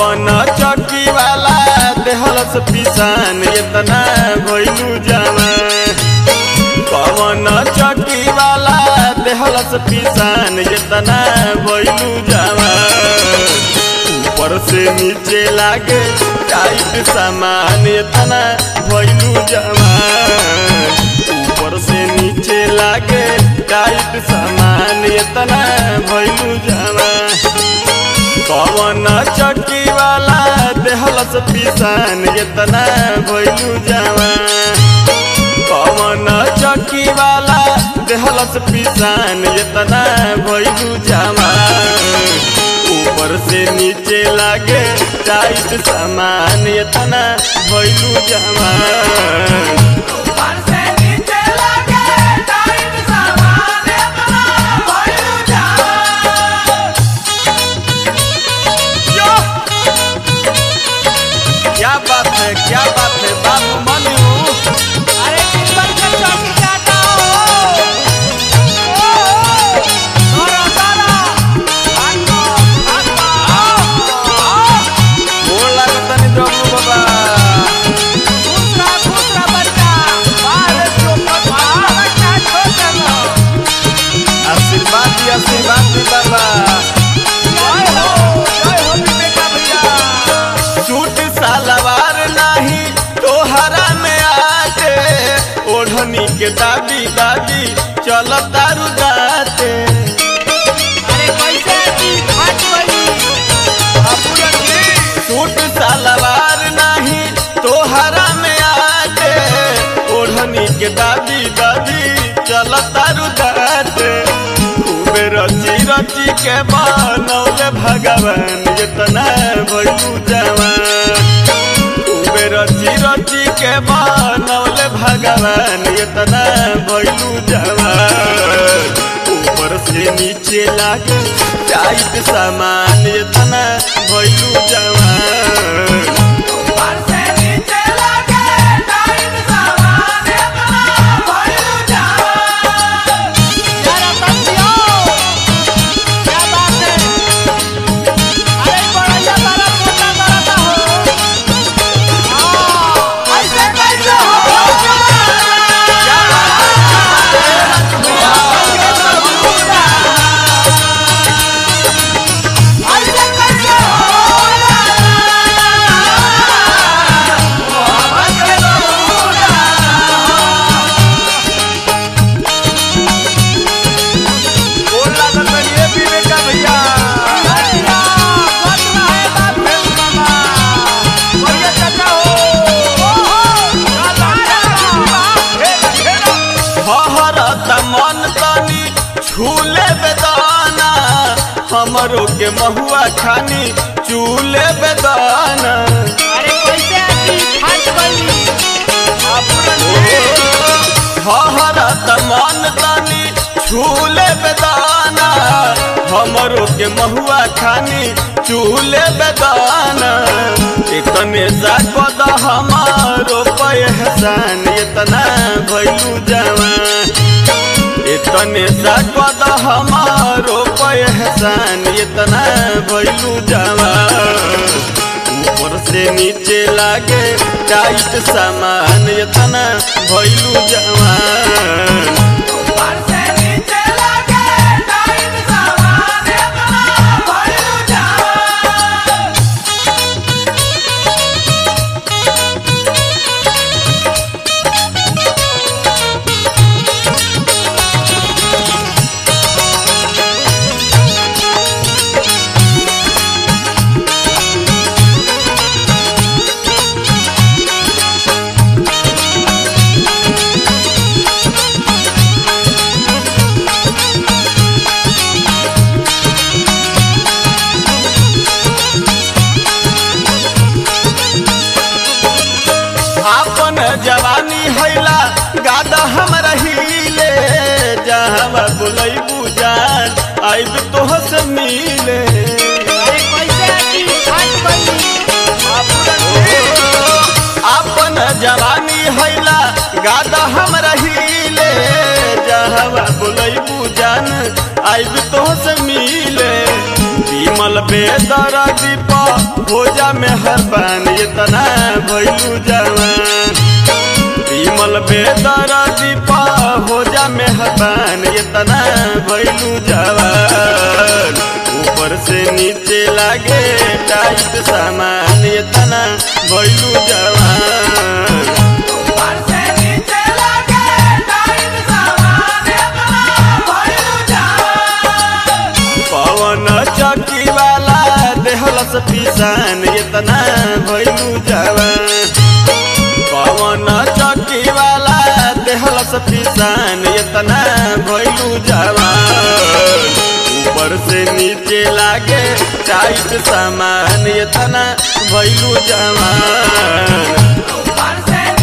कवन चौकी वाला देहलस पिसान इतना भइलू जवान कवन चौकी वाला देहलस पिसान इतना भइलू जवान ऊपर से नीचे लागे टाइट सामान इतना भइलू जवान ऊपर से नीचे लागे टाइट सामान इतना भइलू जवान कवन चक्की वाला देहलस पिसान इतना भइलू जवान कवन चक्की वाला देहलस पिसान इतना भइलू जवान ऊपर से नीचे लागे टाइट सामान इतना भइलू जवान ऊपर से नीचे लगे टाइट सामान इतना भइलू जवान यो! क्या बात है क्या बात है बाबू मनु अरे टिप्पण के चौकी काटा हो ओ सारा सारा भागो भागो आओ आओ गोड़ लागत तनी डब्लू बाबा खुश रहा खुश रहा बच्चा बाहर चोपट बाहर बच्चा छोड़ देना आशीर्वाद दी आशीर्वाद दी बाबा जय हो जय हो विवेका भैया सूट सलवार नहीं तोहरा में आते ओढ़नी के दादी दादी चल तारू दाते अरे कैसे की फट गई अपुरन जी सूट सलवार नहीं तोहरा में आते ओढ़नी के दादी दादी चल तारू दाते खूबे रची रची के बनौले भगवान इतना भइलू जवान खूबे रची रची के बनौले भगवान इतना भइलू जवान ऊपर से नीचे लागे टाइट सामान इतना भइलू जवान ऊपर से नीचे लगे टाइट सामान इतना भइलू जवान यार बंदियो क्या बात है अरे बड़ा बड़ा मोटा बड़ा हो हां ऐसे कैसे हो क्या बात ऐसे कैसे गोड़ लागत बनी ए विवेका भैया हहरत मन तनी छूले बेदाना हमरो के महुआ खानी चूले बेदाना हहरत मन तनी छूले बेदाना हमरो के महुआ खानी चूले बेदाना इतने जागद हमारो पहचान इतना भइलू जवान इतने जागद हमारो पहचान इतना भइलू जवान ऊपर से नीचे लागे टाइट सामान इतना भइलू जवान आपन जवानी हैला गादा हम रहीले जहाँ बुलैबू जान आइब तोह से मिले आपन जवानी हैला गादा हम रहीले जहाँ बुलैबू जान आइब तोह से मिले विमल बेदर दीप भोजा में हर बान इतना भैलू जवान विमल बेदर दीप भोजा में हर बान इतना भैलू जवान ऊपर से नीचे लागे टाइट सामान इतना भैलू जवान ऊपर से नीचे लगे टाइट सामान अपना भइलू जवान पवन चौकी वाला देहलस पिसान इतना भैलू जवान पवन चौकी वाला देहलस पिसान इतना भैलू जवान ऊपर से नीचे लागे टाइट सामान इतना भैलू जवान ऊपर से